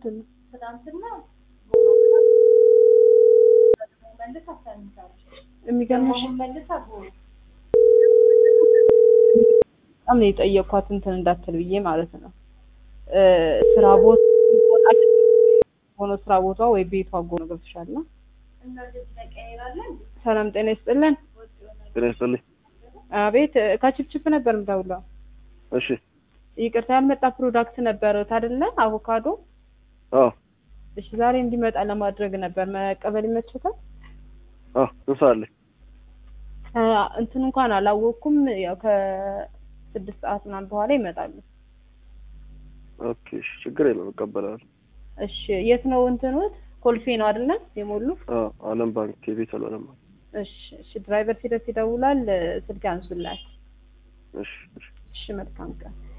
ምንድን ነው ትናንትና መልስ አሳንሳለች የሚገርምሽ ደግሞ መልስ አጎሩ በጣም ነው የጠየኳት እንትን እንዳትል ብዬ ማለት ነው እ ስራ ቦታ ሆኖ ስራ ቦታ ወይ ቤቷ ጎን ገብቶሻል እና እንደዚህ ተቀያይራለን ሰላም ጤና ይስጥልን ጤና ይስጥልኝ። አቤት እ ከችፕችፕ ነበር የምደውለው እሺ ይቅርታ ያልመጣ ፕሮዳክት ነበረ አይደለ አቮካዶ አዎ እሺ ዛሬ እንዲመጣ ለማድረግ ነበር መቀበል ይመችታል አዎ ስንት ሰዓት ላይ? እ እንትን እንኳን አላወቅኩም ያው ከስድስት ሰዓት ምናምን በኋላ ይመጣሉ ኦኬ እሺ ችግር የለውም እቀበላለሁ። እሺ የት ነው እንትኑት ኮልፌ ነው አይደለ የሞሉ አዎ አለም ባንክ የቤተል አለም ባንክ። እሺ እሺ ድራይቨር ሲደርስ ይደውላል እ ስልክ አንሱላት እሺ እሺ እሺ መልካም ቀን